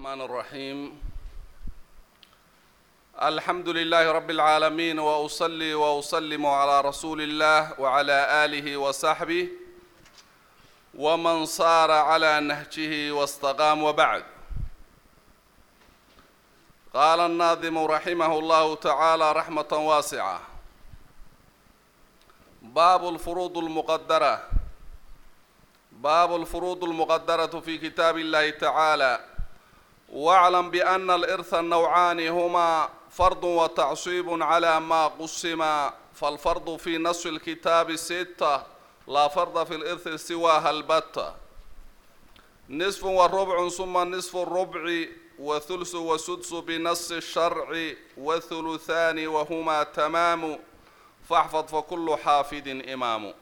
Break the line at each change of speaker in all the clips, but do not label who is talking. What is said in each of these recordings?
الرحمن الرحيم الحمد لله رب العالمين واصلي واسلم على رسول الله وعلى اله وصحبه ومن صار على نهجه واستقام وبعد قال الناظم رحمه الله تعالى رحمه واسعه باب الفروض المقدره باب الفروض المقدرة في كتاب الله تعالى واعلم بأن الإرث النوعان هما فرض وتعصيب على ما قسم فالفرض في نص الكتاب ستة لا فرض في الإرث سواها البتة نصف والربع ثم نصف الربع وثلث وسدس بنص الشرع وثلثان وهما تمام فاحفظ فكل حافظ إمام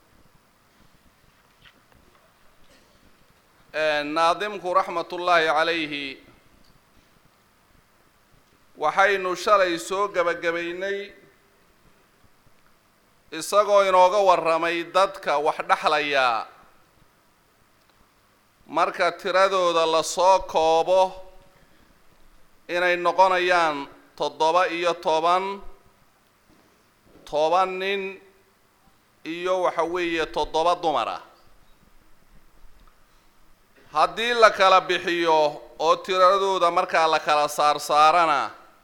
naadimku raxmatullaahi calayhi waxaynu shalay soo gebagabaynay isagoo inooga warramay dadka wax dhexlayaa marka tiradooda lasoo koobo inay noqonayaan toddoba iyo toban toban nin iyo waxa weeye toddoba dumar ah haddii la kala bixiyo oo tiradooda markaa la kala saarsaarana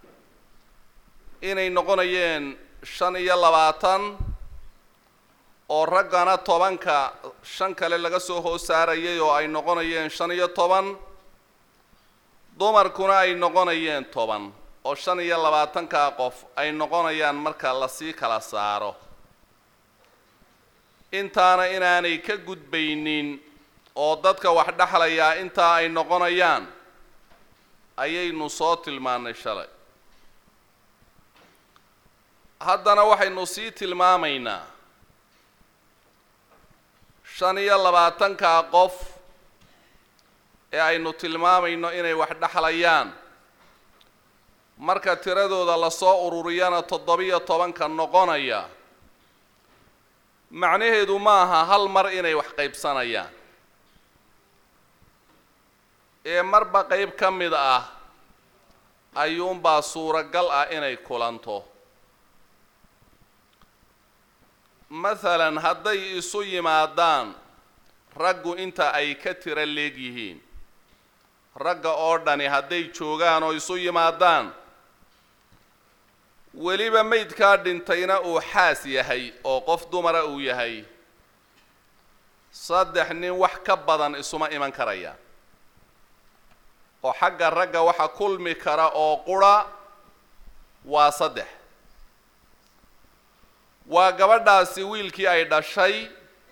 inay noqonayeen shan iyo labaatan oo raggana tobanka shan kale laga soo hoos saarayay oo ay noqonayeen shan iyo toban dumarkuna ay noqonayeen toban oo shan iyo labaatankaa qof ay noqonayaan marka lasii kala saaro intaana inaanay ka gudbaynin oo dadka wax dhexlayaa intaa ay noqonayaan ayaynu soo tilmaanay shalay haddana waxaynu sii tilmaamaynaa shan iyo labaatankaa qof ee aynu tilmaamayno inay wax dhexlayaan marka tiradooda lasoo ururiyana toddobiyo tobanka noqonaya macnaheedu ma aha hal mar inay wax qaybsanayaan ee marba qeyb ka mid ah ayuunbaa suuragal ah inay kulanto masalan hadday isu yimaadaan raggu inta ay ka tira leegyihiin ragga oo dhani hadday joogaan oo isu yimaadaan weliba maydkaa dhintayna uu xaas yahay oo qof dumara uu yahay saddex nin wax ka badan isuma iman karayaan oo xagga ragga waxa kulmi kara oo qura waa saddex waa gabadhaasi wiilkii ay dhashay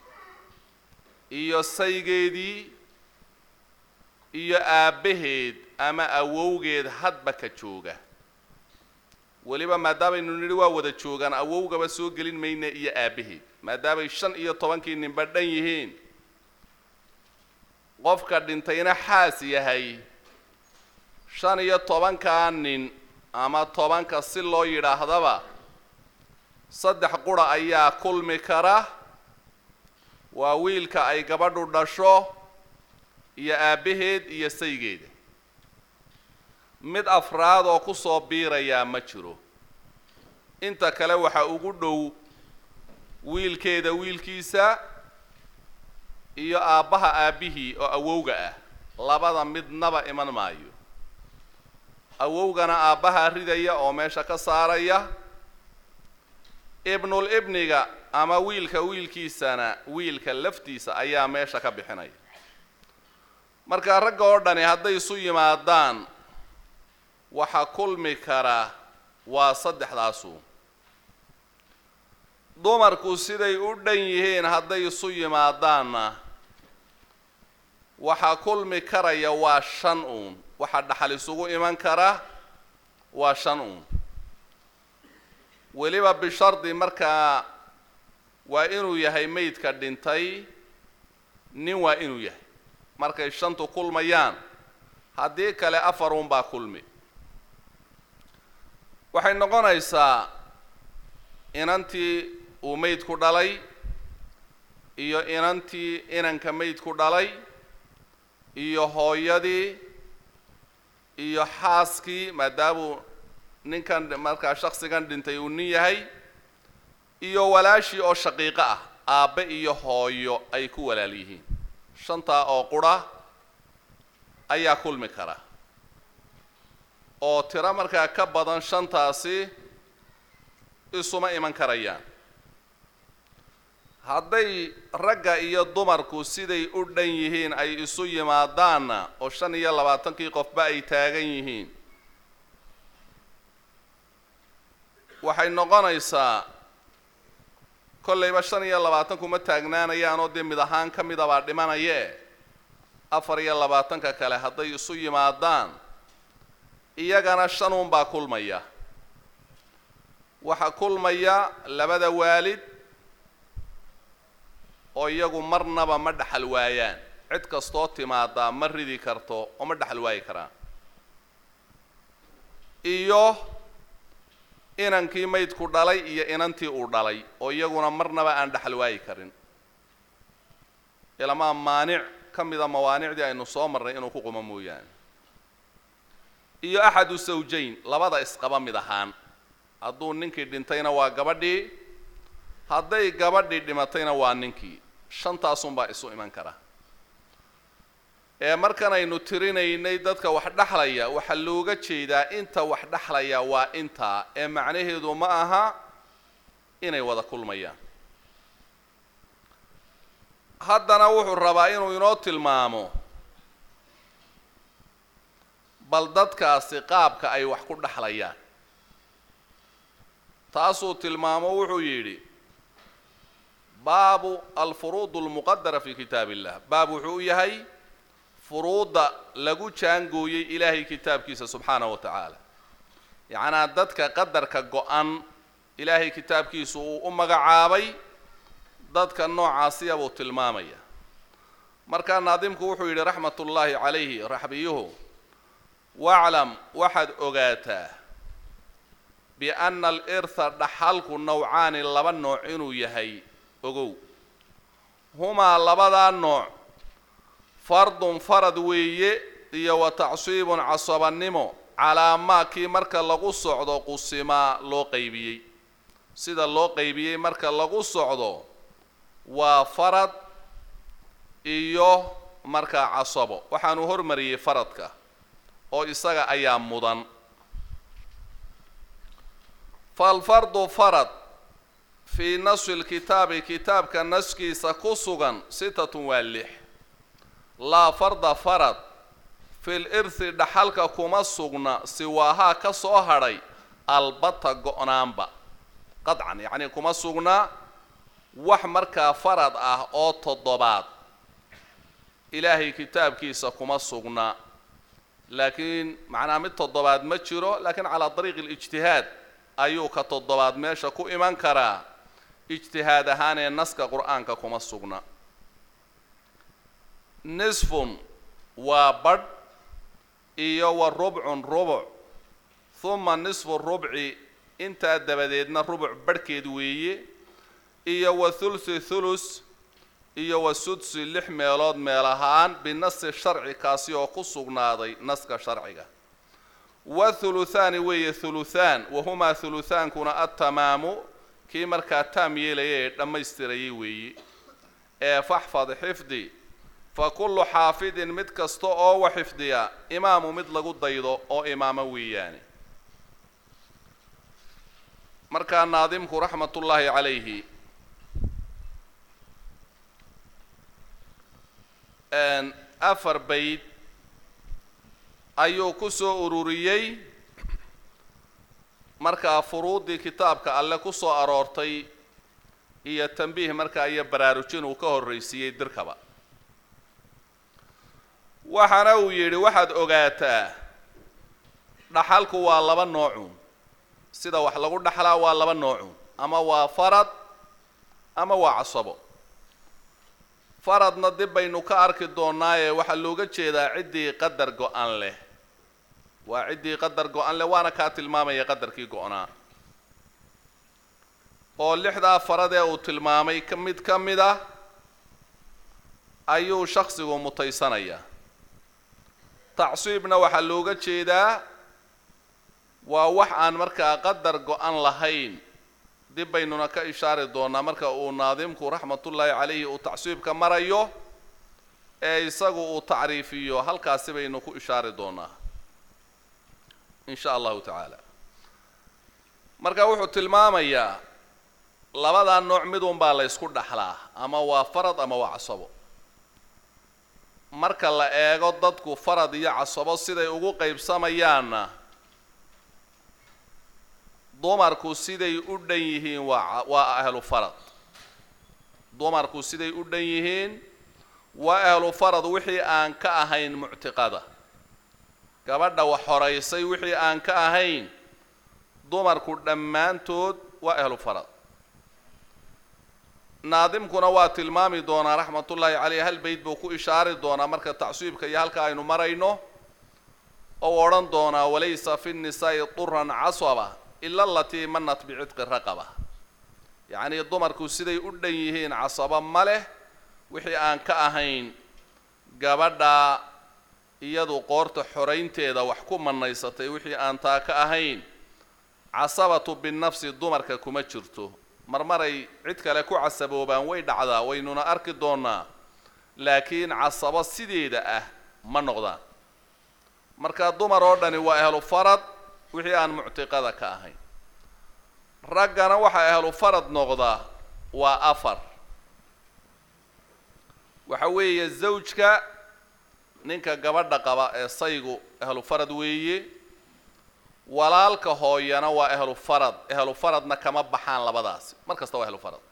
iyo saygeedii iyo aabbaheed ama awowgeed hadba ka jooga weliba maadaamaynu nidhi waa wada joogaan awowgaba soo gelin mayna iyo aabbaheed maadaamay shan iyo tobankii ninba dhan yihiin qofka dhintayna xaas yahay shan iyo tobankaa nin ama tobanka si loo yidhaahdaba saddex qura ayaa kulmi kara waa wiilka ay gabadhu dhasho iyo aabbaheed iyo saygeeda mid afraad oo kusoo biirayaa ma jiro inta kale waxaa ugu dhow wiilkeeda wiilkiisa iyo aabbaha aabbihii oo awowga ah labada midnaba iman maayo awowgana aabbaha ridaya oo meesha ka saaraya ibnul ibniga ama wiilka wiilkiisana wiilka laftiisa ayaa meesha ka bixinaya marka ragga oo dhani hadday isu yimaadaan waxa kulmi kara waa saddexdaasu dumarku siday u dhan yihiin hadday isu yimaadaanna waxaa kulmi karaya waa shan uun waxaa dhaxal isugu iman kara waa shan uun weliba bishardi markaa waa inuu yahay maydka dhintay nin waa inuu yahay markay shantu kulmayaan haddii kale afar uun baa kulmi waxay noqonaysaa inantii uu maydku dhalay iyo inantii inanka maydku dhalay iyo hooyadii iyo xaaskii maadaamuu ninkan markaa shaksigan dhintay uu nin yahay iyo walaashii oo shaqiiqo ah aabbe iyo hooyo ay ku walaal yihiin shantaa oo qura ayaa kulmi kara oo tiro markaa ka badan shantaasi isuma iman karayaan hadday ragga iyo dumarku siday u dhan yihiin ay isu yimaadaanna oo shan iyo labaatankii qofba ay taagan yihiin waxay noqonaysaa kollayba shan iyo labaatanku ma taagnaanayaan oo dee mid ahaan ka midabaa dhimanayee afar iyo labaatanka kale hadday isu yimaadaan iyagana shanuunbaa kulmaya waxaa kulmaya labada waalid oo iyagu marnaba ma dhaxal waayaan cid kastoo timaadaa ma ridi karto oo ma dhaxal waayi karaan iyo inankii maydku dhalay iyo inantii uu dhalay oo iyaguna marnaba aan dhaxal waayi karin ilamaa maanic ka mida mawaanicdii aynu soo marnay inuu ku qumo mooyaane iyo axadu sawjayn labada isqaba mid ahaan hadduu ninkii dhintayna waa gabadhii hadday gabadhii dhimatayna waa ninkii shantaasunbaa isu iman kara ee markan aynu tirinaynay dadka wax dhexlaya waxaa looga jeedaa inta wax dhexlaya waa intaa ee macnaheedu ma aha inay wada kulmayaan haddana wuxuu rabaa inuu inoo tilmaamo bal dadkaasi qaabka ay wax ku dhexlayaan taasuu tilmaamo wuxuu yidhi baabu alfuruud almuqadara fi kitaab illah baab wuxuu u yahay furuudda lagu jaangooyey ilaahay kitaabkiisa subxaanahu wa tacaala yacnaa dadka qadarka go-an ilaahay kitaabkiisu uu u magacaabay dadka noocaasiya buu tilmaamaya markaa naadimku wuxuu yidhi raxmat ullaahi calayhi raxbiyuhu waclam waxaad ogaataa bianna alirtha dhaxalku nawcaani laba nooc inuu yahay ogow humaa labadaa nooc fardun farad weeye iyo wa tacsiibun casabannimo calaa maa kii marka lagu socdo qusimaa loo qaybiyey sida loo qaybiyey marka lagu socdo waa farad iyo markaa casabo waxaanu hormariyey faradka oo isaga ayaa mudan falfardu farad fii nasfi lkitaabi kitaabka naskiisa ku sugan sitatun waa lix laa farda farad fil irthi dhaxalka kuma sugna siwaahaa ka soo hadhay albata go-naanba qadcan yacnii kuma sugna wax markaa farad ah oo toddobaad ilaahay kitaabkiisa kuma sugna laakiin macnaha mid toddobaad ma jiro laakiin calaa dariiqi alijtihaad ayuu ka toddobaad meesha ku iman karaa ijtihaad ahaanee naska qur-aanka kuma sugna nisfun waa badh iyo wa rubcun rubuc huma nisfu rubci intaa dabadeedna rubuc badhkeed weeye iyo wa thulthi thulus iyo wa sudsi lix meelood meel ahaan binasi sharci kaasi oo ku sugnaaday naska sharciga wa thuluthaani weeye thuluthaan wahumaa thuluthaankuna attamaamu kii markaa taam yeelaya ee dhammaystirayay weeye ee faxfad xifdi fa kullu xaafidin mid kasta oo wa xifdiya imaamu mid lagu daydo oo imaamo weeyaane markaa naadimku raxmatullaahi calayhi afar bayd ayuu ku soo ururiyey markaa furuuddii kitaabka alle ku soo aroortay iyo tambiih markaa iyo baraarujin uu ka horraysiiyey dirkaba waxaana uu yidhi waxaad ogaataa dhaxalku waa laba noocun sida wax lagu dhaxlaa waa laba noocun ama waa farad ama waa casabo faradna dib baynu ka arki doonaaye waxaa looga jeedaa ciddii qadar go-an leh waa ciddii qadar go-an leh waana kaa tilmaamaya qadarkii go-naa oo lixdaa faradee uu tilmaamay ka mid ka mid ah ayuu shaksigu mutaysanayaa tacsiibna waxaa looga jeedaa waa wax aan markaa qadar go-an lahayn dib baynuna ka ishaari doonaa marka uu naadimku raxmatullaahi calayhi uu tacsiibka marayo ee isagu uu tacriifiyo halkaasi baynu ku ishaari doonaa in sha allahu tacaala marka wuxuu tilmaamayaa labadaa nooc midun baa la ysku dhaxlaa ama waa farad ama waa casabo marka la eego dadku farad iyo casabo siday ugu qaybsamayaanna dumarku siday u dhan yihiin waa waa ahlu farad dumarku siday u dhan yihiin waa ahlu farad wixii aan ka ahayn muctiqada gabadha wax horaysay wixii aan ka ahayn dumarku dhammaantood waa ahlu farad naadimkuna waa tilmaami doonaa raxmatullaahi caleyh hal beyd buu ku ishaari doonaa marka tacsiibka iyo halka aynu marayno ou odhan doonaa walaysa fi nnisaa'i duran casaba ila alatii manat bicidqi raqaba yacnii dumarku siday u dhan yihiin casaba ma leh wixii aan ka ahayn gabadha iyadu qoorta xoraynteeda wax ku manaysatay wixii aan taa ka ahayn casabatu binafsi dumarka kuma jirto marmaray cid kale ku casaboobaan way dhacdaa waynuna arki doonaa laakiin casabo sideeda ah ma noqdaan marka dumar oo dhani waa ahlu farad wixii aan muctiqada ka ahayn raggana waxaa ahlu farad noqdaa waa afar waxa weeye zawjka ninka gabadha qaba ee saygu ahlu farad weeye walaalka hooyana waa ahlu farad ahlu faradna kama baxaan labadaasi mar kasta waa ahlu farad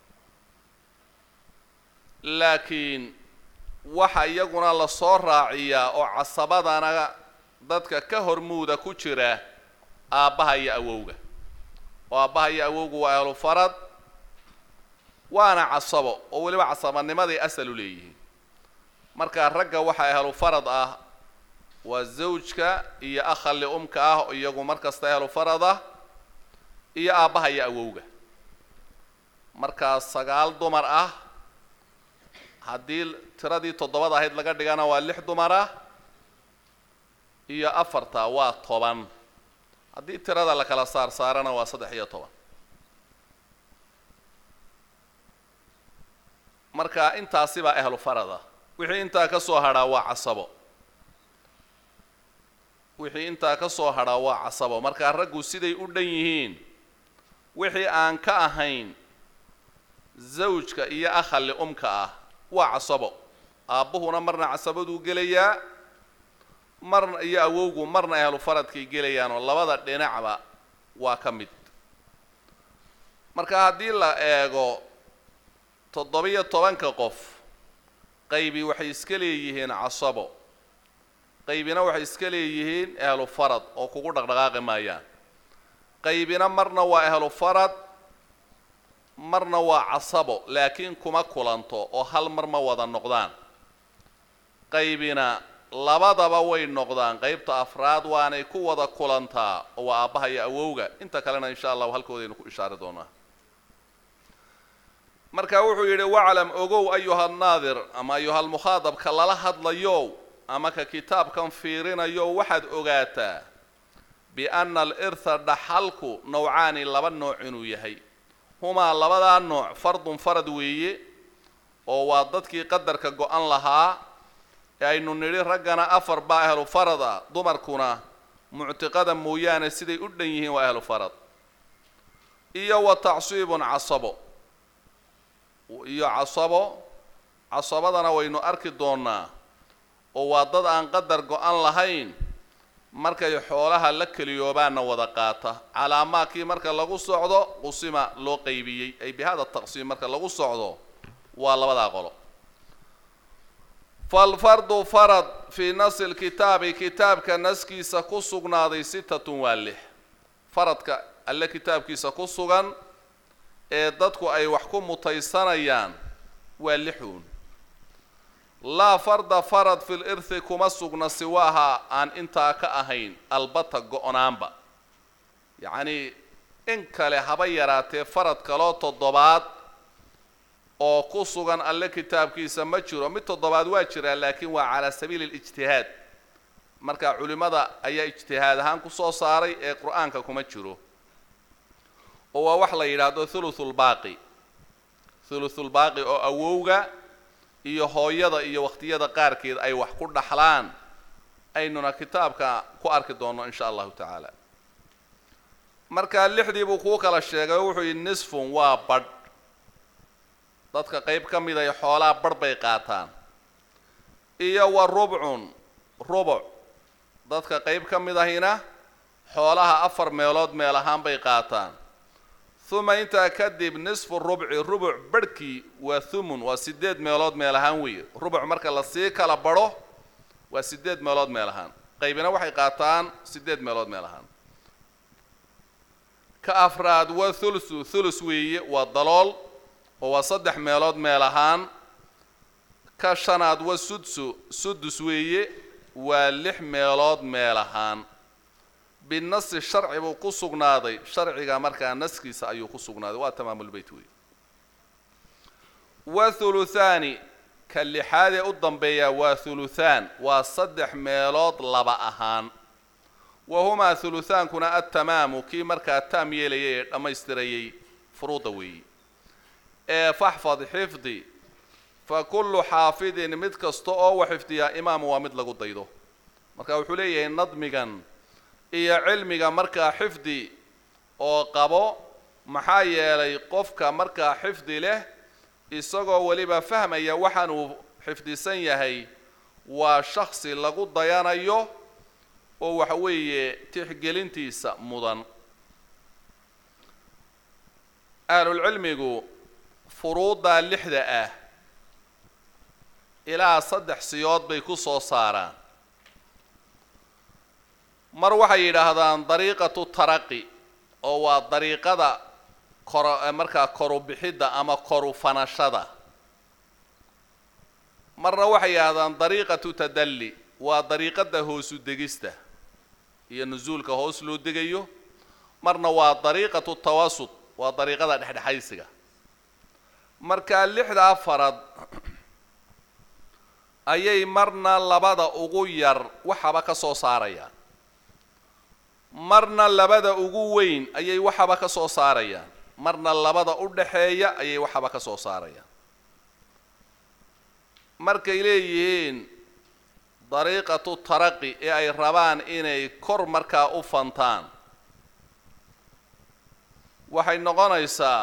laakiin waxa iyaguna lasoo raaciyaa oo casabadana dadka ka hormuuda ku jira aabbaha iyo awowga oo aabbaha iyo awowgu waa ahlu farad waana casabo oo weliba casabanimaday asal u leeyihiin marka ragga waxaa ahlu farad ah waa zawjka iyo akhali umka ah iyagu mar kasta ahlu farad ah iyo aabbaha iyo awowga markaa sagaal dumar ah haddii tiradii toddobada ahayd laga dhigana waa lix dumar ah iyo afarta waa toban haddii tirada la kala saar saarana waa saddex iyo toban marka intaasi baa ahlu farad ah wixii intaa ka soo hadhaa waa casabo wixii intaa ka soo hadhaa waa casabo markaa raggu siday u dhan yihiin wixii aan ka ahayn zawjka iyo akhali umka ah waa casabo aabbuhuna marna casabaduu gelayaa marna iyo awowgu marna ahlu faradkay gelayaanoo labada dhinacba waa ka mid marka haddii la eego toddobiyo tobanka qof qaybi waxay iska leeyihiin casabo qaybina waxay iska leeyihiin ahlu farad oo kugu dhaqdhaqaaqi maayaan qaybina marna waa ahlu farad marna waa casabo laakiin kuma kulanto oo hal mar ma wada noqdaan qaybina labadaba way noqdaan qaybta afraad waanay ku wada kulantaa oo waa aabbaha iyo awowga inta kalena insha allahu halkoodaynu ku ishaari doonaa marka wuxuu yidhi waclam ogow ayuha naadir ama ayuhalmukhaadabka lala hadlayo ama ka kitaabkan fiirinayo waxaad ogaataa bianna alirtha dhaxalku nawcaani laba nooc inuu yahay humaa labadaa nooc fardun farad weeye oo waa dadkii qadarka go-an lahaa ee aynu nidhi raggana afar baa ahlu farad ah dumarkuna muctiqada mooyaane siday u dhan yihiin waa ahlu farad iyo wa tacsiibun casabo iyo casabo casabadana waynu arki doonaa oo waa dad aan qadar go-an lahayn markay xoolaha la keliyoobaanna wada qaata calaamaadkii marka lagu socdo qusima loo qaybiyey ay bi hada taqsiim marka lagu socdo waa labadaa qolo falfardu farad fii nasi lkitaabi kitaabka naskiisa ku sugnaaday sitatun waa lix faradka alle kitaabkiisa ku sugan ee dadku ay wax ku mutaysanayaan waa lixuun laa farda farad fil irthi kuma sugna siwaaha aan intaa ka ahayn albata go-naanba yacnii in kale haba yaraatee farad kaloo toddobaad oo ku sugan alle kitaabkiisa ma jiro mid toddobaad waa jiraa laakiin waa calaa sabiili alijtihaad marka culimmada ayaa ijtihaad ahaan ku soo saaray ee qur-aanka kuma jiro oo waa wax la yidhaahdo thuluthulbaaqi thuluthulbaaqi oo awowga iyo hooyada iyo waqtiyada qaarkeed ay wax ku dhaxlaan aynuna kitaabka ku arki doonno in sha allahu tacaala marka lixdii buu kuu kala sheegay oo wuxuu yidhi nisfun waa badh dadka qayb ka mid ay xoolaa badh bay qaataan iyo wa rubcun rubuc dadka qayb ka mid ahina xoolaha afar meelood meel ahaan bay qaataan uma intaa kadib nisfu rubci rubuc badhkii waa thumun waa sideed meelood meel ahaan weeye rubuc marka lasii kala badho waa sideed meelood meel ahaan qaybina waxay qaataan sideed meelood meel ahaan ka afraad waa thuluthu thulus weeye waa dalool oo waa saddex meelood meel ahaan ka shanaad waa sudsu sudus weeye waa lix meelood meel ahaan binasi sharci buu ku sugnaaday sharciga markaa naskiisa ayuu ku sugnaaday waa tamaamulbeyt wey wa thuluthaani ka lixaadee u dambeeya waa thuluthaan waa saddex meelood laba ahaan wa humaa thuluthaankuna attamaamu kii markaa taam yeelayay ee dhammaystirayay furuuda weeyi ee faxfad xifdi fa kullu xaafidin mid kasta oo wa xifdiyaa imaamu waa mid lagu daydo marka wuxuu leeyahay nadmigan iyo cilmiga markaa xifdi oo qabo maxaa yeelay qofka markaa xifdi leh isagoo weliba fahmaya waxaan uu xifdisan yahay waa shaksi lagu dayanayo oo waxa weeye tixgelintiisa mudan ahlulcilmigu furuuddaa lixda ah ilaa saddex siyood bay ku soo saaraan mar waxay yidhaahdaan dariiqatu taraqi oo waa dariiqada koro markaa koru bixidda ama koru fanashada marna waxay yidhahdaan dariiqatu tadalli waa dariiqada hoosu degista iyo nusuulka hoos loo degayo marna waa dariiqatu tawasud waa dariiqada dhexdhexaysiga markaa lixdaa farad ayay marna labada ugu yar waxaba ka soo saarayaan marna labada ugu weyn ayay waxaba ka soo saarayaan marna labada u dhaxeeya ayay waxaba ka soo saarayaan markay leeyihiin dariiqatu taraqi ee ay rabaan inay kor markaa u fantaan waxay noqonaysaa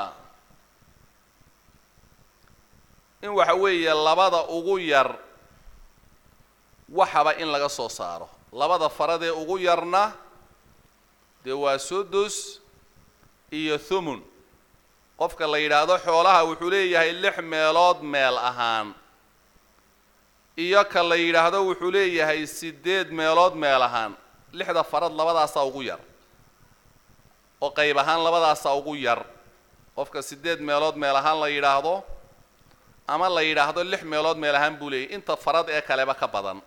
in waxa weeye labada ugu yar waxaba in laga soo saaro labada faradee ugu yarna dee waa sudus iyo thumun qofka la yidhaahdo xoolaha wuxuu leeyahay lix meelood meel ahaan iyo ka la yidhaahdo wuxuu leeyahay sideed meelood meel ahaan lixda farad labadaasaa ugu yar oo qayb ahaan labadaasaa ugu yar qofka sideed meelood meel ahaan la yidhaahdo ama la yidhaahdo lix meelood meel ahaan buu leeyahy inta farad ee kaleba ka badan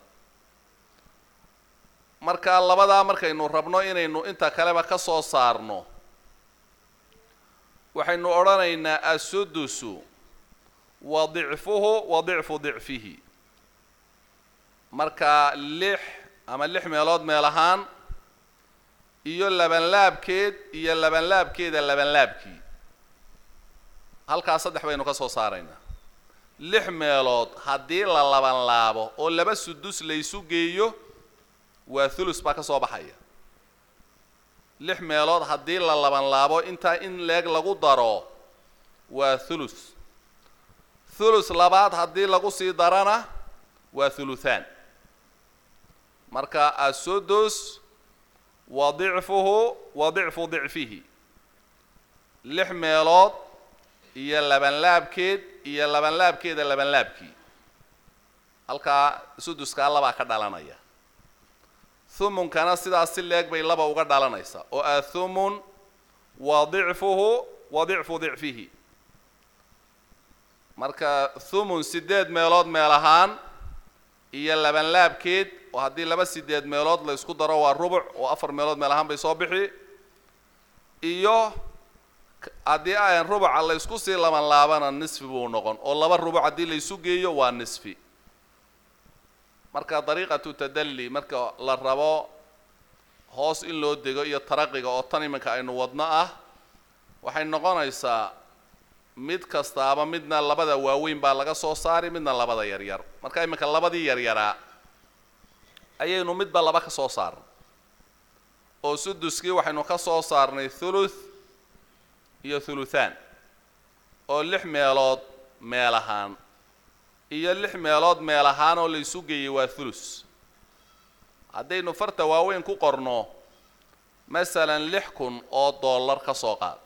marka labadaa markaynu rabno inaynu inta kaleba ka soo saarno waxaynu odhanaynaa assudusu wa dicfuhu wa dicfu dicfihi marka lix ama lix meelood meel ahaan iyo labanlaabkeed iyo labanlaabkeeda labanlaabkii halkaas saddex baynu ka soo saaraynaa lix meelood haddii la labanlaabo oo laba sudus laysu geeyo waa thulus baa ka soo baxaya lix meelood haddii la labanlaabo intaa in leeg lagu daro waa thulus thulus labaad haddii lagu sii darana waa thuluthaan marka asudus wa dicfuhu wa dicfu dicfihi lix meelood iyo labanlaabkeed iyo labanlaabkeeda labanlaabkii halkaa suduskaa labaa ka dhalanaya thumunkana sidaas si leeg bay laba uga dhalanaysaa oo ah thumun wa dicfuhu wa dicfu dicfihi marka thumun sideed meelood meel ahaan iyo labanlaabkeed oo haddii laba sideed meelood la ysku daro waa rubuc oo afar meelood meel ahaan bay soo bixi iyo haddii aan rubuca la ysku sii labanlaabana nisfi buu noqon oo laba rubuc haddii la ysu geeyo waa nisfi marka dariiqatu tadalli marka la rabo hoos in loo dego iyo taraqiga oo tan iminka aynu wadno ah waxay noqonaysaa mid kastaaba midna labada waaweyn baa laga soo saari midna labada yaryar marka iminka labadii yaryaraa ayaynu midba laba ka soo saarnay oo suduskii waxaynu ka soo saarnay thuluth iyo thuluthaan oo lix meelood meel ahaan iyo lix meelood meel ahaan oo la isu geeyey waa thulus haddaynu farta waaweyn ku qorno masalan lix kun oo dollar ka soo qaad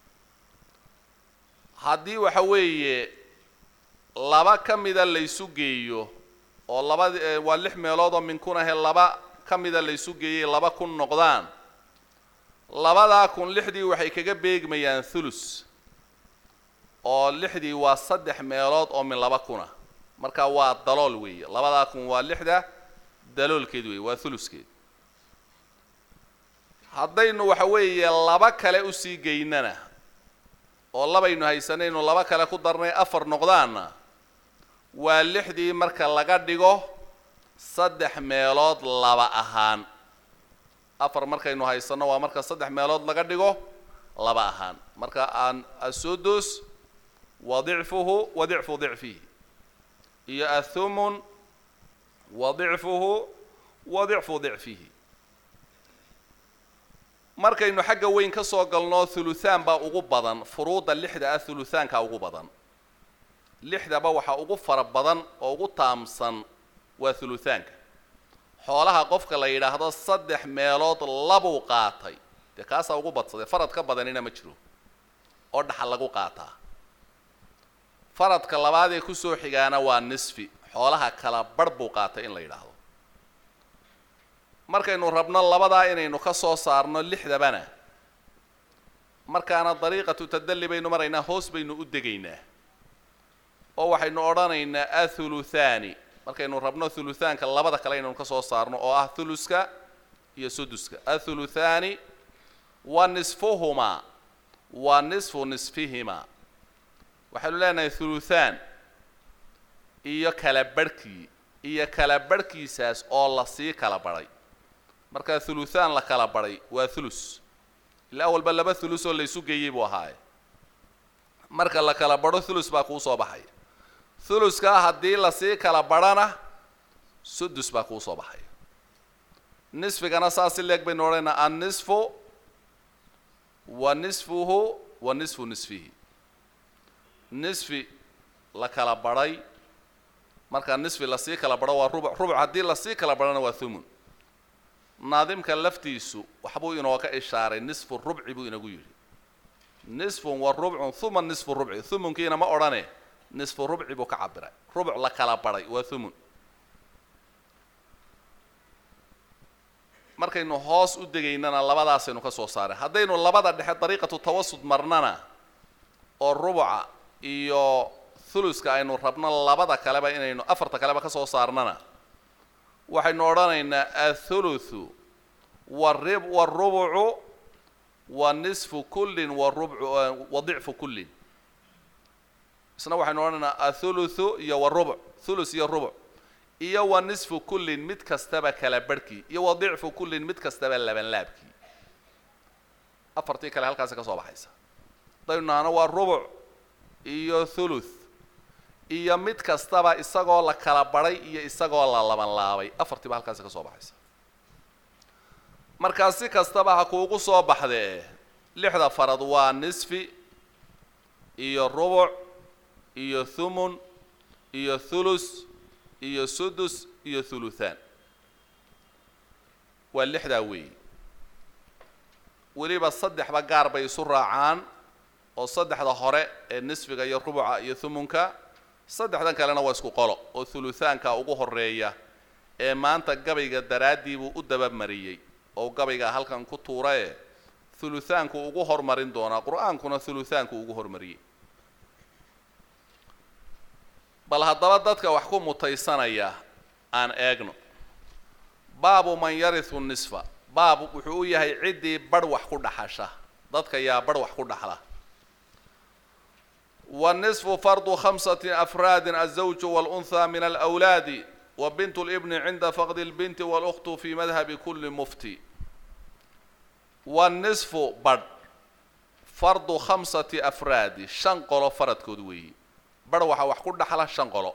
haddii waxa weeye laba ka mida la ysu geeyo oo labadi waa lix meelood oo min kun ahe laba ka mida la ysu geeyey laba kun noqdaan labadaa kun lixdii waxay kaga beegmayaan thulus oo lixdii waa saddex meelood oo min laba kuna marka waa dalool weeye labadaa kun waa lixda daloolkeed weeye waa thuluskeed haddaynu waxa weeye laba kale usii geynana oo labaynu haysanaynu laba kale ku darnay afar noqdaanna waa lixdii marka laga dhigo saddex meelood laba ahaan afar markaynu haysanno waa marka saddex meelood laga dhigo laba ahaan marka aan asudus wa dicfuhu wa dicfu dicfihi iyo athumun wa dicfuhu wa dicfu dicfihi markaynu xagga weyn ka soo galno thuluthaan baa ugu badan furuudda lixda ah thuluthaanka ugu badan lixdaba waxaa ugu fara badan oo ugu taamsan waa thuluthaanka xoolaha qofka la yidhaahdo saddex meelood labuu qaatay dee kaasaa ugu badsaday farad ka badanina ma jiro oo dhaxal lagu qaataa faradka labaad ee kusoo xigaana waa nisfi xoolaha kala barh buu qaatay in la yidhaahdo markaynu rabno labadaa inaynu ka soo saarno lixdabana markaana dariiqatu tadalli baynu maraynaa hoos baynu u degaynaa oo waxaynu odhanaynaa athuluthaani markaynu rabno thuluthaanka labada kale inaynu ka soo saarno oo ah thuluska iyo suduska athuluthaani wa nisfuhumaa wa nisfu nisfihimaa waxaynu leenahay thuluthaan iyo kala barhkii iyo kala barhkiisaas oo lasii kala badhay markaa thuluthaan la kala badhay waa thulus ilaa awalba laba thulus oo laysu geeyey buu ahaaye marka la kala badho thulus baa kuu soo baxaya thuluska haddii lasii kala badhana sudus baa kuu soo baxaya nisfigana saas si leeg baynu odhanaynaa annisfu wa nisfuhu wa nisfu nisfihi nisfi la kala badhay markaa nisfi lasii kala badho waa rubuc rubuc haddii lasii kala badhana waa thumun naadimka laftiisu waxbuu inooga ishaaray nisfu rubci buu inagu yidhi nisfun wa rubcun huma nisfu rubci thumunkiina ma odhane nisfu rubci buu ka cabiray rubuc la kala badhay waa thumun markaynu hoos u degaynana labadaasaynu ka soo saaray haddaynu labada dhexe dariiqatu tawasud marnana oo rubuca iyo thuluska aynu rabno labada kaleba inaynu afarta kaleba ka soo saarnana waxaynu odhanaynaa athuluthu warib warubucu wa nisfu kullin warubcu wa dicfu kullin isna waxaynu odhanaynaa athuluthu iyo warubuc thulus iyo rubuc iyo wa nisfu kullin mid kastaba kala barhkii iyo wa dicfu kullin mid kastaba labanlaabkii afartii kale halkaasi ka soo baxaysa haddaynu nahno waa rubuc iyo thuluth iyo mid kastaba isagoo la kala badhay iyo isagoo la laban laabay afartiiba halkaasi ka soo baxaysa markaa si kastaba ha kuugu soo baxdee lixda farad waa nisfi iyo rubuc iyo thumun iyo thulus iyo sudus iyo thuluthaan waa lixdaa weeyi weliba saddexba gaar bay isu raacaan oo saddexda hore ee nisfiga iyo rubuca iyo thumunka saddexdan kalena waa isku qolo oo thuluthaanka ugu horeeya ee maanta gabayga daraaddii buu u dabamariyey oo gabayga halkan ku tuura ee thuluthaanku ugu hormarin doonaa qur-aankuna thuluthaanku ugu hormariyey bal haddaba dadka wax ku mutaysanaya aan eegno baabu man yarisu nisfa baab wuxuu u yahay ciddii barh wax ku dhaxasha dadka yaa barh wax ku dhaxla والنصف فرض خمسة أفراد الزوج والأنثى من الأولاد wa bintu libni cinda faqdi lbinti walukhtu fi madhabi kulli mufti wanisfu badh fardu khamsati afraadi shan qolo faradkood weeyi badh waxaa wax ku dhaxla shan qolo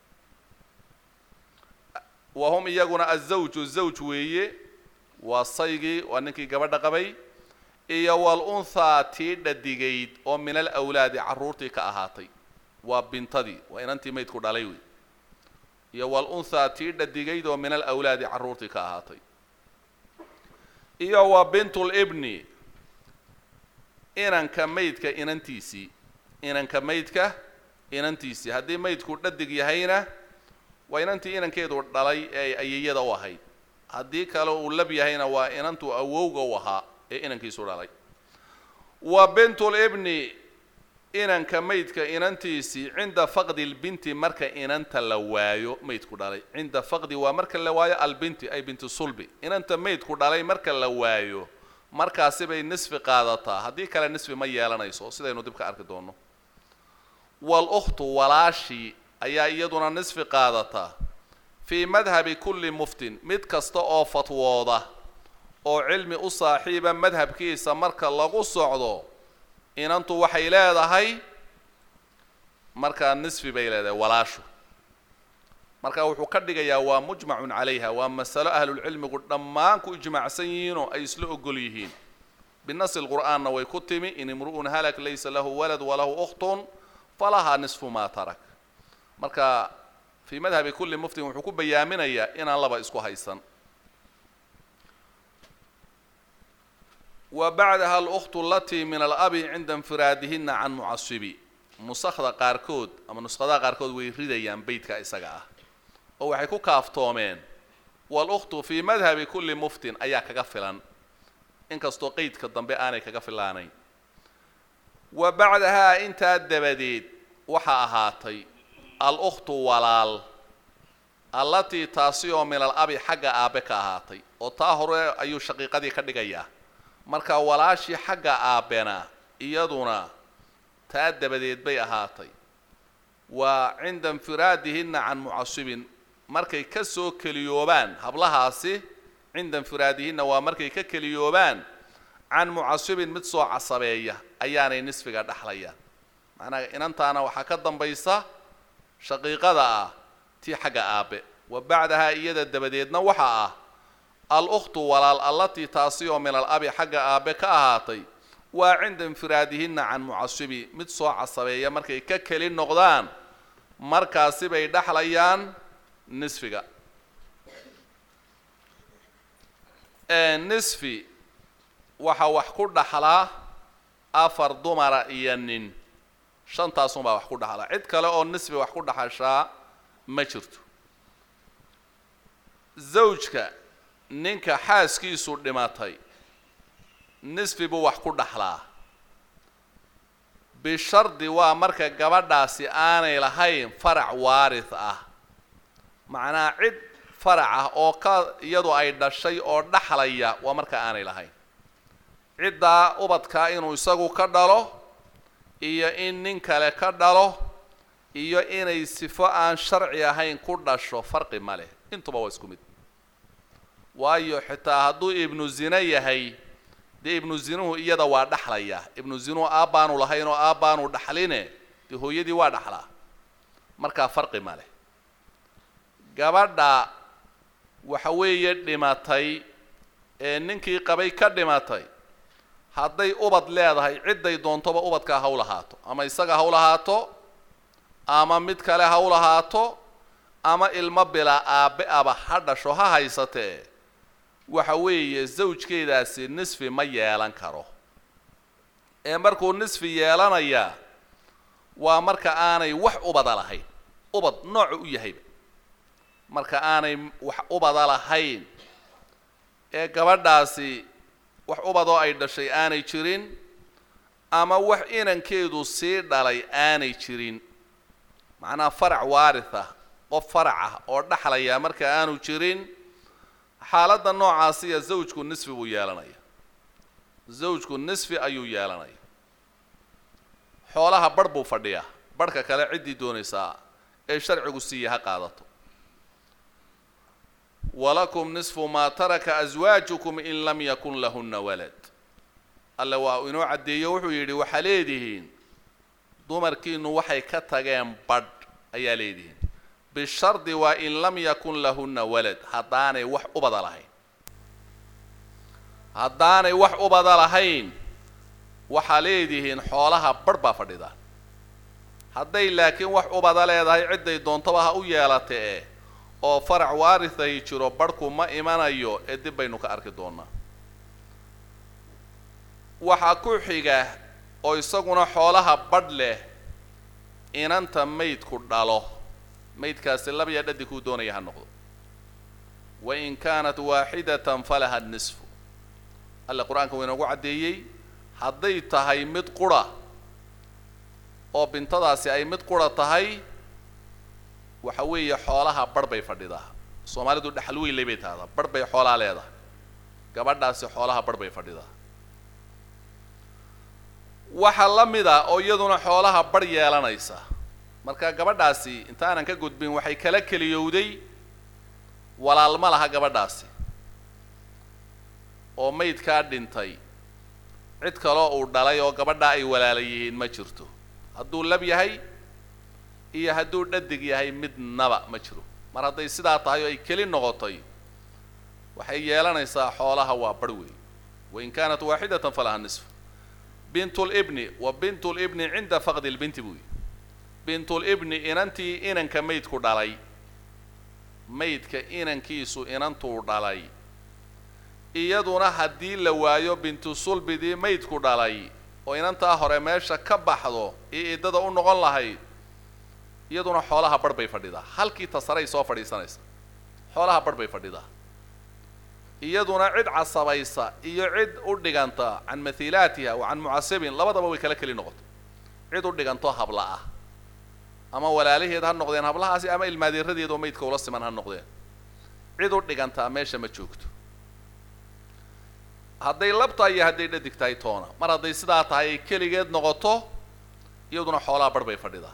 wa hum iyaguna azawju zawj weeye waa saygii waa ninkii gabadha qabay iyo walunthaa tii dhadigayd oo min alawlaadi carruurtii ka ahaatay waa bintadii waa inantii maydku dhalay wey iyo walunthaa tii dhadigayd oo min alawlaadi carruurtii ka ahaatay iyo wa bintulibni inanka maydka inantiisii inanka maydka inantiisii haddii maydku dhadig yahayna waa inantii inankeedu dhalay ee ayeyada u ahayd haddii kale uu lab yahayna waa inantuu awowga u ahaa ee inankiisu dhalay wa bintulibni inanka maydka inantiisii cinda faqdi lbinti marka inanta la waayo maydku dhalay cinda faqdi waa marka la waayo albinti ay binti sulbi inanta maydku dhalay marka la waayo markaasi bay nisfi qaadataa haddii kale nisfi ma yeelanayso sidaynu dib ka arki doono walukhtu walaashii ayaa iyaduna nisfi qaadataa fii madhabi kulli muftin mid kasta oo fatwooda oo cilmi u saaxiiba madhabkiisa marka lagu socdo inantu waxay leedahay markaa nisfi bay leedahay walaashu marka wuxuu ka dhigayaa waa mujmacun calayha waa masalo ahlulcilmigu dhammaan ku ijmaacsan yihiinoo ay isla ogol yihiin binasi lqur'aanna way ku timi in imru'un halak laysa lahu walad walahu ukhtun falahaa nisfu maa tarak marka fii madhabi kulli muftin wuxuu ku bayaaminayaa inaan laba isku haysan wa bacdaha alkhtu alatii min alabi cinda infiraadihina can mucasibi nusakda qaarkood ama nuskhadaha qaarkood way ridayaan beytka isaga ah oo waxay ku kaaftoomeen walukhtu fii madhabi kulli muftin ayaa kaga filan inkastoo qeydka dambe aanay kaga filaanayn wa bacdahaa intaa dabadeed waxaa ahaatay al-ukhtu walaal allatii taasi oo min al abi xagga aabe ka ahaatay oo taa hore ayuu shaqiiqadii ka dhigayaa marka walaashii xagga aabbena iyaduna taa dabadeed bay ahaatay waa cinda infiraadihinna can mucasibin markay ka soo keliyoobaan hablahaasi cinda infiraadihinna waa markay ka keliyoobaan can mucasibin mid soo casabeeya ayaanay nisfiga dhexlayaan macnaha inantaana waxaa ka dambaysa shaqiiqada ah tii xagga aabe wa bacdahaa iyada dabadeedna waxaa ah al-ukhtu walaal allatii taasi oo min al abi xagga aabe ka ahaatay waa cinda infiraadihinna can mucasibi mid soo casabeeya markay ka keli noqdaan markaasi bay dhexlayaan nisfiga nisfi waxaa wax ku dhaxlaa afar dumara iyo nin shantaasunbaa wax ku dhaxlaa cid kale oo nisfi wax ku dhaxashaa ma jirto zawjka ninka xaaskiisu dhimatay nisfi buu wax ku dhaxlaa bishardi waa marka gabadhaasi aanay lahayn farac waaris ah macnaha cid farac ah oo ka iyadu ay dhashay oo dhaxlaya waa marka aanay lahayn ciddaa ubadkaa inuu isagu ka dhalo iyo in nin kale ka dhalo iyo inay sifo aan sharci ahayn ku dhasho farqi ma leh intuba waa isku mid waayo xitaa hadduu ibnu zine yahay dee ibnu zinuhu iyada waa dhaxlaya ibnu zinuhu aabbaanu lahayn oo aabbaanu dhaxline dee hooyadii waa dhaxlaa markaa farqi ma leh gabadha waxa weeye dhimatay ee ninkii qabay ka dhimatay hadday ubad leedahay cidday doontoba ubadkaa ha u lahaato ama isaga ha u lahaato ama mid kale ha u lahaato ama ilmo bilaa aabbe aba ha dhasho ha haysatee waxa weeye zawjkeedaasi nisfi ma yeelan karo ee markuu nisfi yeelanayaa waa marka aanay wax ubada lahayn ubad noocu u yahayba marka aanay wax ubada lahayn ee gabadhaasi wax ubadoo ay dhashay aanay jirin ama wax inankeedu sii dhalay aanay jirin macnaha farac waaris ah qof farac ah oo dhaxlaya marka aanu jirin xaaladda noocaasiya zawjku nisfi buu yeelanaya zawjku nisfi ayuu yeelanaya xoolaha barh buu fadhiyaa barhka kale ciddii doonaysaa ee sharcigu siiya ha qaadato walakum nisfu maa taraka aswaajukum in lam yakun lahunna walad alle waa inoo caddeeyo wuxuu yidhi waxaa leedihiin dumarkiinu waxay ka tageen badh ayaa leedihiin bishardi waa in lam yakun lahunna walad haddaanay wax ubada lahayn haddaanay wax ubada lahayn waxaa leedihiin xoolaha badh baa fadhida hadday laakiin wax ubada leedahay cidday doontaba ha u yeelatee oo farac waarihay jiro badhku ma imanayo ee dib baynu ka arki doonaa waxaa ku xiga oo isaguna xoolaha badh leh inanta maydku dhalo maydkaasi labaya dhadi kuu doonaya ha noqdo wain kaanat waaxidatan falaha nisfu alle qur-aanka waa inoogu caddeeyey hadday tahay mid qura oo bintadaasi ay mid qura tahay waxa weeye xoolaha badh bay fadhidaa soomaalidu dhexal weyley bay tahdaa badh bay xoolaa leedahay gabadhaasi xoolaha badh bay fadhidaa waxaa la mid a oo iyaduna xoolaha badh yeelanaysa marka gabadhaasi intaanan ka gudbin waxay kala keliyowday walaalma laha gabadhaasi oo maydkaa dhintay cid kaloo uu dhalay oo gabadhaa ay walaala yihiin ma jirto hadduu lab yahay iyo hadduu dhadig yahay midnaba ma jiro mar hadday sidaa tahay oo ay keli noqotay waxay yeelanaysaa xoolaha waa badh weey wain kaanat waaxidatan falaha nisf bint libni wa bint libni cinda faqdi lbinti buu yihi bint libni inantii inanka maydku dhalay maydka inankiisu inantuu dhalay iyaduna haddii la waayo bintu sulbidii maydku dhalay oo inantaa hore meesha ka baxdo iyo iddada u noqon lahayd iyaduna xoolaha badh bay fadhidaa halkii tasaray soo fadhiisanaysa xoolaha badh bay fadhidaa iyaduna cid casabaysa iyo cid u dhiganta can mahiilaatiha wa can mucasibin labadaba way kala keli noqoto cid u dhiganto habla ah ama walaalaheed ha noqdeen hablahaasi ama ilmaadeeradeed oo maydka ula siman ha noqdeen cid u dhigantaa meesha ma joogto hadday labtahay iyo hadday dhadig tahay toona mar hadday sidaa tahay ay keligeed noqoto iyaduna xoolaha badh bay fadhidaa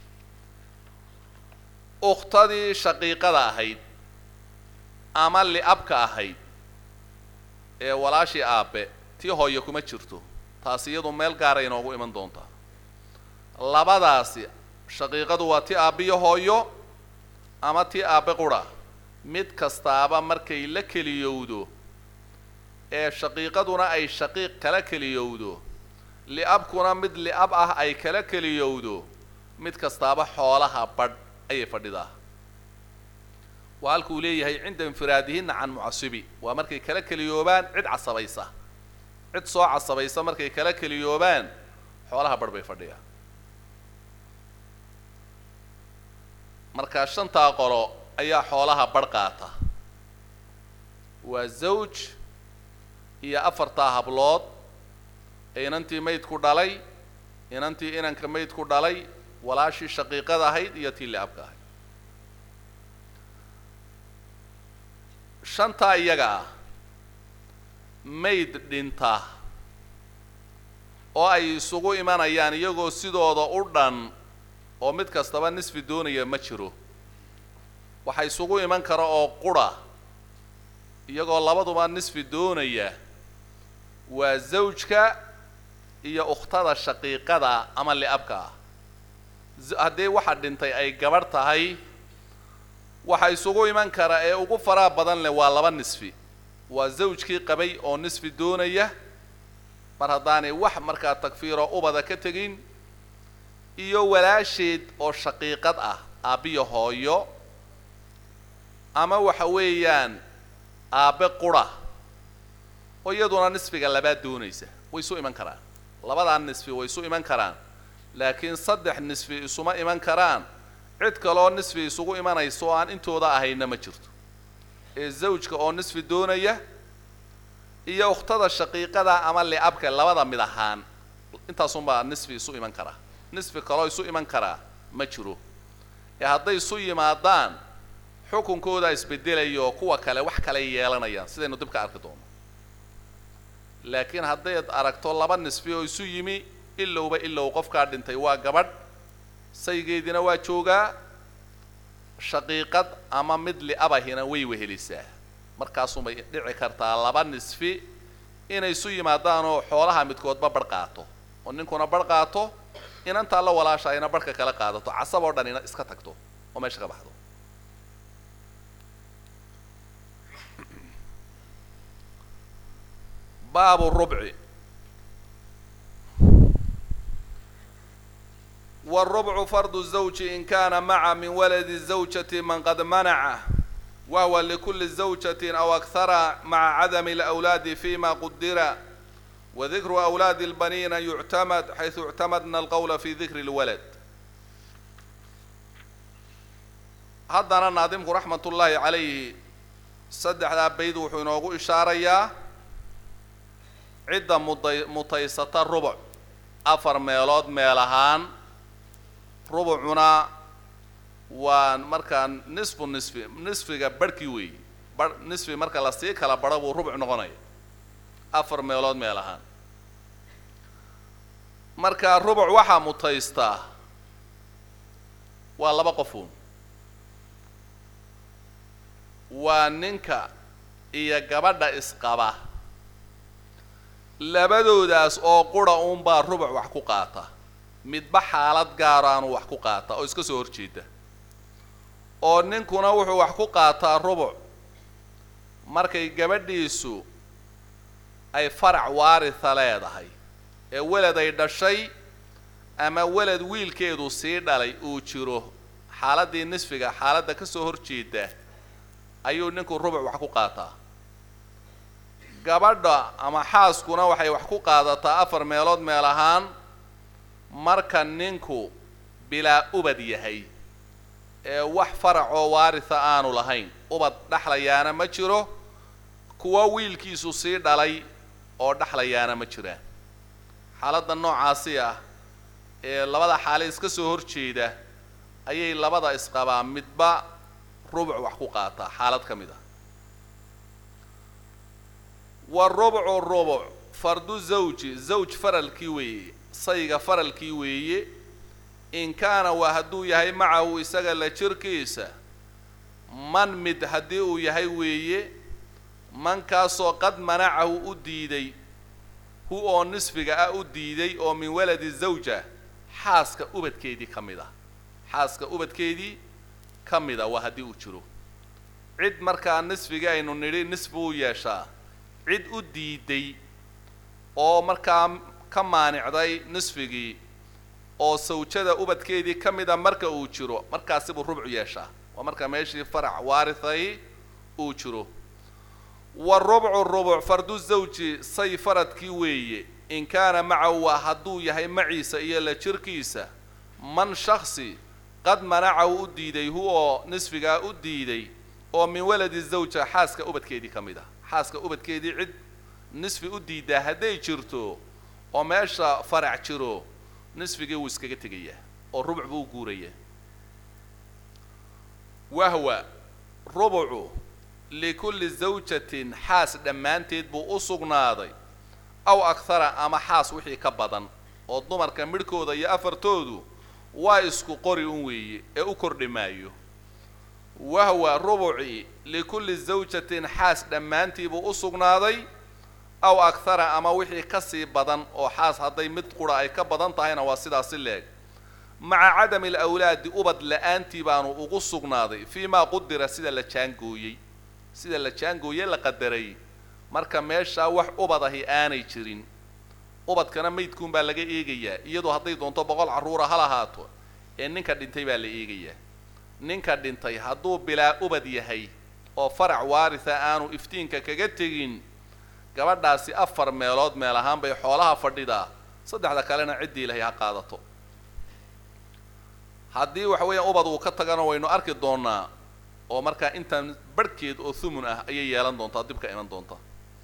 ukhtadii shaqiiqada ahayd ama li'abka ahayd ee walaashii aabe tii hooye kuma jirto taasi iyadu meel gaaray inoogu iman doontaa labadaasi shaqiiqadu waa ti aabbiyo hooyo ama ti aabe qura mid kastaaba markay la keliyowdo ee shaqiiqaduna ay shaqiiq kala keliyowdo li'abkuna mid li'ab ah ay kala keliyowdo mid kastaaba xoolaha badh ayay fadhidaa waa halkuu leeyahay cinda infiraadihinna can mucasibi waa markay kala keliyoobaan cid casabaysa cid soo casabaysa markay kala keliyoobaan xoolaha badh bay fadhiyaan markaa shantaa qolo ayaa xoolaha badh qaata waa zawj iyo afartaa hablood ee inantii maydku dhalay inantii inanka maydku dhalay walaashii shaqiiqada ahayd iyo tii li'abka ahayd shantaa iyaga ah mayd dhinta oo ay isugu imanayaan iyagoo sidooda u dhan oo mid kastaba nisfi doonaya ma jiro waxa isugu iman kara oo qura iyagoo labaduba nisfi doonaya waa zawjka iyo ukhtada shaqiiqada ama li'abka ah haddii waxa dhintay ay gabadh tahay waxa isugu iman kara ee ugu faraha badan leh waa laba nisfi waa zawjkii qabay oo nisfi doonaya mar haddaanay wax markaa takfiiro ubada ka tegin iyo walaasheed oo shaqiiqad ah aabbiyo hooyo ama waxa weeyaan aabbe qura oo iyaduna nisfiga labaad doonaysa way isu iman karaan labadaa nisfi way isu iman karaan laakiin saddex nisfi isuma iman karaan cid kaloo nisfi isugu imanaysa oo aan intooda ahayna ma jirto ee zawjka oo nisfi doonaya iyo ukhtada shaqiiqada ama li'abka labada mid ahaan intaasunbaa nisfi isu iman karaa nisfi kaloo isu iman karaa ma jiro ee hadday isu yimaadaan xukunkoodaa isbedelayo kuwa kale wax kale yeelanayaan sidaynu dib ka arki doono laakiin haddayd aragto laba nisfi oo isu yimi ilowba ilow qofkaa dhintay waa gabadh saygeediina waa joogaa shaqiiqad ama mid liabahina way wehelisaa markaasumay dhici kartaa laba nisfi inay isu yimaadaan oo xoolaha midkoodba barh qaato oo ninkuna barh qaato inantaa la walaasha ayna barhka kala qaadato casab oo dhan ina iska tagto oo meesha ka baxdo baabu rubci والربع فرض الزوج إن كان مع من ولد الزوجة من قد منعه وهو لكل زوجة أو أكثر مع عدم الأولاد فيما قدر وذكر أولاد البنين يعتمد حيث اعتمدنا القول في ذكر الولد haddana naadimku raxmat ullaahi calayhi saddexdaa bayd wuxuu inoogu ishaarayaa cidda muday mutaysata rubuc afar meelood meel ahaan rubucuna waa markaa nisfu nisfi nisfiga barhkii weeyi bar nisfi marka lasii kala badho buu rubuc noqonaya afar meelood meel ahaan marka rubuc waxaa mutaystaa waa laba qofuun waa ninka iyo gabadha isqaba labadoodaas oo qura uunbaa rubuc wax ku qaata midba xaalad gaaraanu wax ku qaata oo iska soo horjeeda oo ninkuna wuxuu wax ku qaataa rubuc markay gabadhiisu ay farac waaritha leedahay ee weled ay dhashay ama weled wiilkeedu sii dhalay uu jiro xaaladdii nisfiga xaaladda ka soo horjeeda ayuu ninku rubuc wax ku qaataa gabadha ama xaaskuna waxay wax ku qaadataa afar meelood meel ahaan marka ninku bilaa ubad yahay ee wax farac oo waaritha aanu lahayn ubad dhexlayaana ma jiro kuwa wiilkiisu sii dhalay oo dhexlayaana ma jiraan xaaladda noocaasi ah ee labada xaale iska soo horjeeda ayay labada isqabaa midba rubuc wax ku qaataa xaalad ka mid ah warubcu rubuc fardu zawji zawj faralkii weeye sayga faralkii weeye in kaana waa hadduu yahay macahu isaga la jirkiisa man mid haddii uu yahay weeye mankaasoo qad manacahu u diiday hu oo nisfiga ah u diiday oo min waladi zawja xaaska ubadkeedii ka mid ah xaaska ubadkeedii ka mid a waa haddii uu jiro cid markaa nisfigii aynu nidhi nisfi uu yeeshaa cid u diiday oo markaa ka maanicday nisfigii oo sawjada ubadkeedii ka mida marka uu jiro markaasi buu rubcu yeeshaa waa marka meeshii farac waarithay uu jiro warubcu rubuc fardu zawji say faradkii weeye in kaana macahu waa hadduu yahay maciisa iyo la jirkiisa man shaksi qad manacahu u diiday hu oo nisfigaa u diiday oo min waladi zawja xaaska ubadkeedii ka mid ah xaaska ubadkeedii cid nisfi u diidaa hadday jirto oo meesha farac jiro nisfigii wuu iskaga tegayaa oo rubuc buu u guurayaa wahwa rubucu likulli zawjatin xaas dhammaanteed buu u sugnaaday aw akhara ama xaas wixii ka badan oo dumarka midhkooda iyo afartoodu waa isku qori un weeye ee u kordhi maayo wahwa rubuci likulli zawjatin xaas dhammaantii buu u sugnaaday aw akhara ama wixii ka sii badan oo xaas hadday mid qura ay ka badan tahayna waa sidaasi leeg maca cadami alawlaadi ubad la-aantii baanu ugu sugnaaday fii maa qudira sida la jaangooyey sida la jaangooye la qadaray marka meeshaa wax ubad ahi aanay jirin ubadkana maydkuun baa laga eegayaa iyadoo hadday doonto boqol carruura ha lahaato ee ninka dhintay baa la eegayaa ninka dhintay hadduu bilaa ubad yahay oo farac waaritha aanu iftiinka kaga tegin gabadhaasi afar meelood meel ahaan bay xoolaha fadhidaa saddexda kalena ciddii ilahay ha qaadato haddii waxa weeyaan ubad uu ka tagana waynu arki doonaa oo markaa intaan barhkeed oo thumun ah ayay yeelan doontaa dib ka iman doonta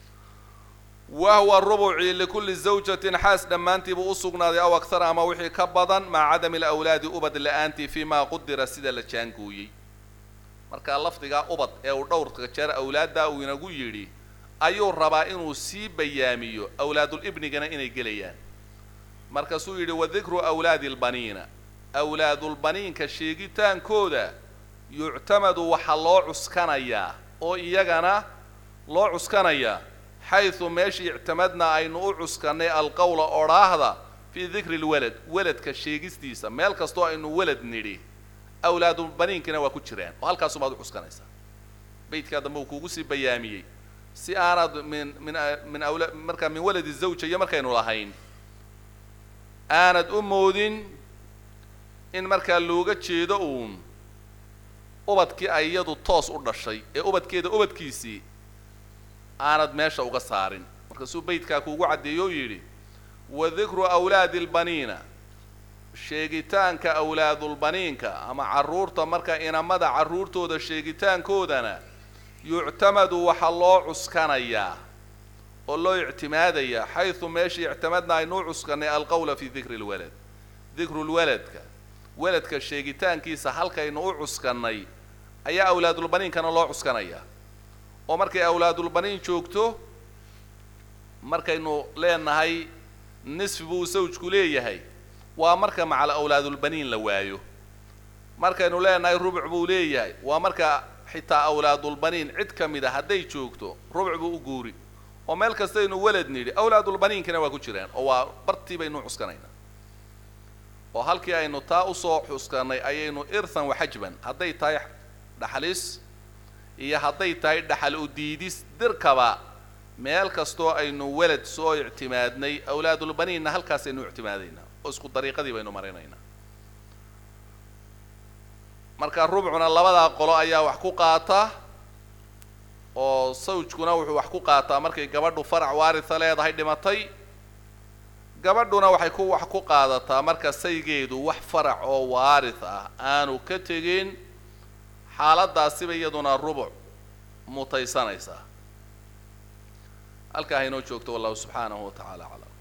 wahwa rubuci likulli zawjatin xaas dhammaantiibuu u sugnaaday aw akhara ama wixii ka badan maca cadami alawlaadi ubad la-aantii fii maa qudira sida la jaangooyey markaa lafdigaa ubad ee uu dhowrka jeer awlaaddaa uu inagu yidhi ayuu rabaa inuu sii bayaamiyo awlaadulibnigana inay gelayaan markaasuu yidhi wadikru awlaadi lbaniina awlaadulbaniinka sheegitaankooda yuctamadu waxaa loo cuskanayaa oo iyagana loo cuskanayaa xaysu meeshii ictimadna aynu u cuskannay alqowla odhaahda fii dikri lwalad weladka sheegistiisa meel kastoo aynu welad nidhi awlaadulbaniinkina waa ku jiraan oo halkaasumaad u cuskanaysaa beydkaa dambe uu kuugu sii bayaamiyey si aanad min min min awla markaa min waladi zawja iyo markaynu lahayn aanad u moodin in markaa looga jeedo uun ubadkii ay iyadu toos u dhashay ee ubadkeeda ubadkiisii aanad meesha uga saarin markaasuu beydkaa kuugu caddeeyo o yidhi wa dikru awlaadi lbaniina sheegitaanka awlaadulbaniinka ama carruurta marka inamada carruurtooda sheegitaankoodana yuctamadu waxaa loo cuskanayaa oo loo ictimaadayaa xaysu meeshii ictimadna aynu u cuskannay alqowla fii dikri lwalad dikru lwaladka weladka sheegitaankiisa halkaynu u cuskannay ayaa awlaadulbaniinkana loo cuskanayaa oo markay awlaadulbaniin joogto markaynu leenahay nisfi buu sawjku leeyahay waa marka macal awlaadulbaniin la waayo markaynu leenahay rubuc buu leeyahay waa marka xitaa awlaadulbaniin cid ka mid a hadday joogto rubuc buu u guuri oo meel kastaynu welad nidhi awlaadulbaniinkina waa ku jiraan oo waa bartii baynu cuskanaynaa oo halkii aynu taa usoo xuskannay ayaynu irthan waxajban hadday tahay dhaxlis iyo hadday tahay dhaxal u diidis dirkaba meel kastoo aynu welad soo ictimaadnay awlaadulbaniinna halkaasaynu ictimaadaynaa oo isku dariiqadii baynu marinaynaa marka rubcuna labadaa qolo ayaa wax ku qaata oo sawjkuna wuxuu wax ku qaataa markay gabadhu farac waaritha leedahay dhimatay gabadhuna waxay ku wax ku qaadataa marka saygeedu wax farac oo waarith ah aanu ka tegin xaaladaasiba iyaduna rubuc mutaysanaysaa halkaa haynoo joogto wallahu subxaanahu wa tacaala aclam